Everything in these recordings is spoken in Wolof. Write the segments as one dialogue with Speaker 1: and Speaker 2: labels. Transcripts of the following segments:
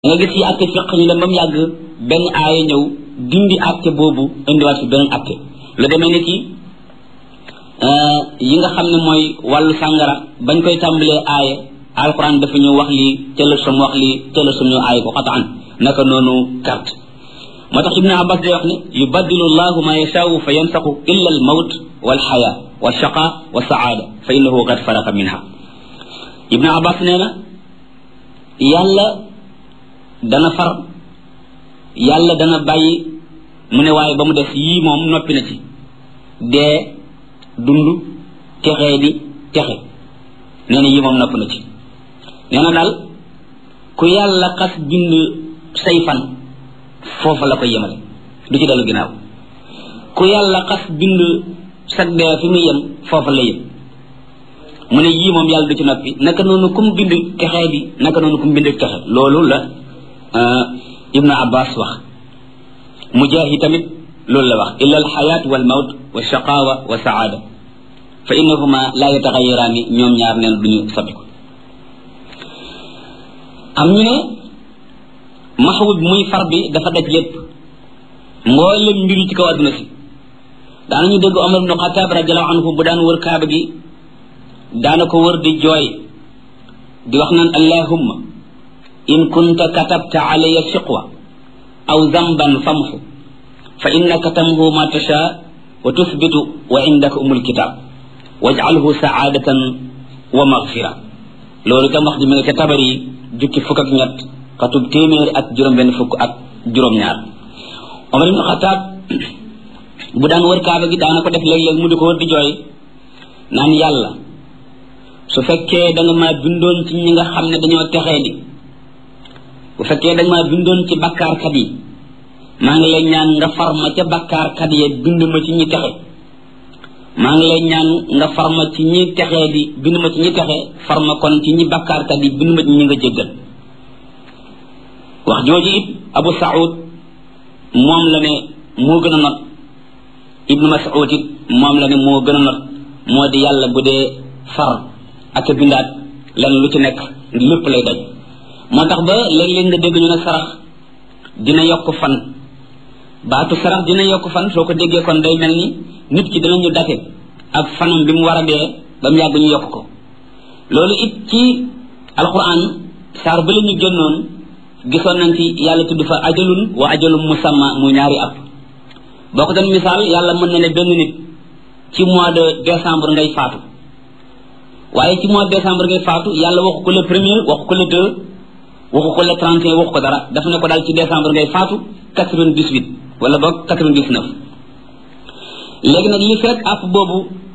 Speaker 1: nga gis yi àtte fiq ñu dem ba mu yàgg benn aaya ñëw dindi àtte boobu indiwaat fi beneen àtte lu demee ni ki yi nga xam ne mooy wàllu sàngara bañ koy tàmbalee aaya alquran dafa ñu wax lii tëla sam wax lii tëla sam ñu aaya ko xataan naka noonu carte moo tax ibnu abbas day wax ne yubaddilu llahu ma yashaau fa yansaxu illa al mawt wal xaya wa shaqa wa saada fa innahu qad faraqa minha ibnu abbas nee na yàlla dana far yàlla dana bàyyi mu ne waaye ba mu def yii moom noppi na ci dee dund texee di texe nee na yii moom nopp na ci nee na daal ku yàlla xas bind say fan foofa la koy yemale du ci dellu ginnaaw ku yàlla xas bind sag dee fi muy yem foofa la yem mu ne yii moom yàlla du ci noppi naka noonu kum bind texee di naka noonu kum bind texe loolu la ibnu abbas wax mujahid tamit loolu la wax illa alxayaat wal mawt wa shaqaawa wa saada fa innahuma la yataxayaraani ñoom ñaar neen duñu soppiku am ñu ne maxawut muy far bi dafa daj lépp mboolem mbir yi ci kaw adduna si daanañu dégg omar ibnu xataab radiallahu anhu bu daan wër kaaba gi daana ko wër di jooy di wax naan allahumma in kunta katabta alayya shiqwa aw zamban famxu fa innaka tamhu ma tasha wa tuthbitu wa indaka umul kitab waj'alhu saadatan wa maghfira loolu itam wax ji mi nga ca tabar yi jukki fukk ak ñett xatub téeméeri ak juróom-benn fukk ak juróom-ñaar Omar ibn Xataab bu daan wër kaaba gi daana ko def léeg-léeg mu di ko wër di jooy naan yàlla su fekkee da nga maa bindoon ci ñi nga xam ne dañoo texee di bu fekkee da nga maa bindoon ci bakkaarkat yi maa ngi lay ñaan nga far ma ca bakkaarkat yi bind ma ci ñi texe maa ngi lay ñaan nga far ma ci ñi texee di bind ma ci ñi texe far ma kon ci ñi bakkaarkat yi bind ma ci ñi nga jéggal wax jooju it Abu Saoud moom la ne moo gën a not Ibnu Mas'ud it moom la ne moo gën a not moo di yàlla bu dee far ak a bindaat lenn lu ci nekk lépp lay daj moo tax ba léeg-léeg nga dégg ñu ne sarax dina yokk fan baatu sarax dina yokk fan soo ko déggee kon day mel ni nit ki dinañu date ak fanam bi mu war a dee ba mu yàgg ñu yokk ko loolu it ci alquran saar ba la ñu génnoon gisoon nañ ci yàlla tudd fa ajalun wa ajalum musamma muy ñaari at boo ko doon misaal yàlla mën na ne benn nit ci mois de décembre ngay faatu waaye ci mois de décembre ngay faatu yàlla waxu ko le premier waxu ko le deux waxu ko le 31 waxu ko dara dafa ne ko daal ci décembre ngay faatu 98 wala boog 99 léegi nag li fekk app boobu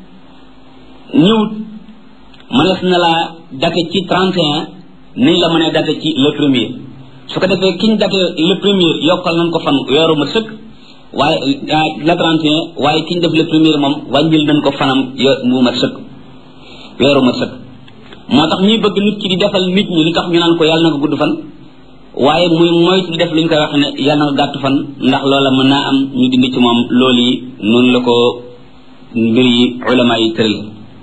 Speaker 1: ñëwut mënees na laa date ci 31 niñ la mënee date ci le premier su ko defee kiñ date le premier yokkal nañ ko fan weeru ma sëkk waaye le 31 waaye kiñ def le premier moom wàññil nañ ko fanam yo mu ma sëkk weeru ma sëkk moo tax ñuy bëgg nit ki di defal nit ñi li tax ñu naan ko yàlla na ko gudd fan waaye muy moytu di def lu ñu koy wax ne yàlla na ko gàtt fan ndax loola mën naa am ñu dindi ci moom loolu yi noonu la ko mbir yi ulama yi tëral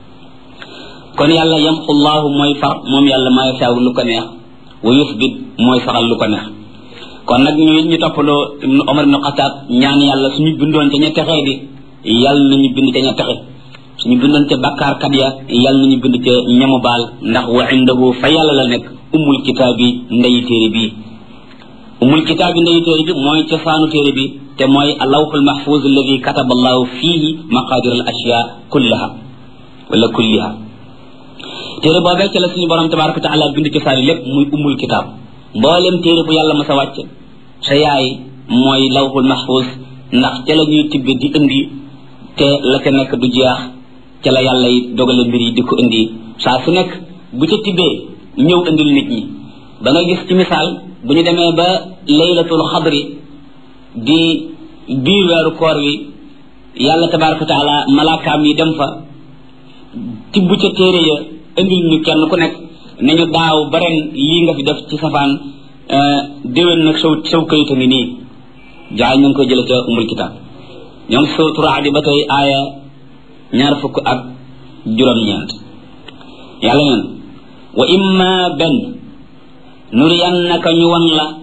Speaker 1: kon yàlla yamxu llaahu mooy far moom yàlla maa yasaaw lu ko neex wa yusbit mooy saxal lu ko neex kon nag ñu ñu toppaloo Omar ibn Xataab ñaan yàlla suñu bindoon ca ña texee di yàlla nañu bind ca ña texe suñu bindoon ca bàkkaarkat ya yàlla nañu bind ca ñamu baal ndax wa indahu fa yàlla la nekk umul kitaab bi ndeyi téere bi umul kitaab bi ndeyi téere bi mooy cosaanu téere bi te mooy alawxul mahfuz alladi kataba allahu fihi maqadir al ashya kullaha wala kulliha téere boobee ca la suñu borom tabaraka wa taala bind cosaani lépp muy umul kitaab mboolem téere bu yàlla ma sa wàcc sa yaay mooy lawxul mahfuz ndax ca la ñuy tibbe di indi te la ca nekk du jeex ca la yàlla yi dogale mbir yi di ko indi saa su nekk bu ca tibbee ñëw indil nit ñi ba nga gis ci misaal bu ñu demee ba laylatul xadri di biir weeru koor wi yàlla tabaraka wa taala malaakaam yi dem fa tibb ca téere ya indil ñu kenn ku nekk ne ñu daaw ba ren lii nga fi def ci safaan déwén nag saw saw kayita ngi nii jaay ñu ngi koy jële ca umul kitaab ñoom sootu raadi ba tey aaya ñaar fukk ak juróom-ñeent yàlla neen wa imma benn nuriyannaka ñu wan la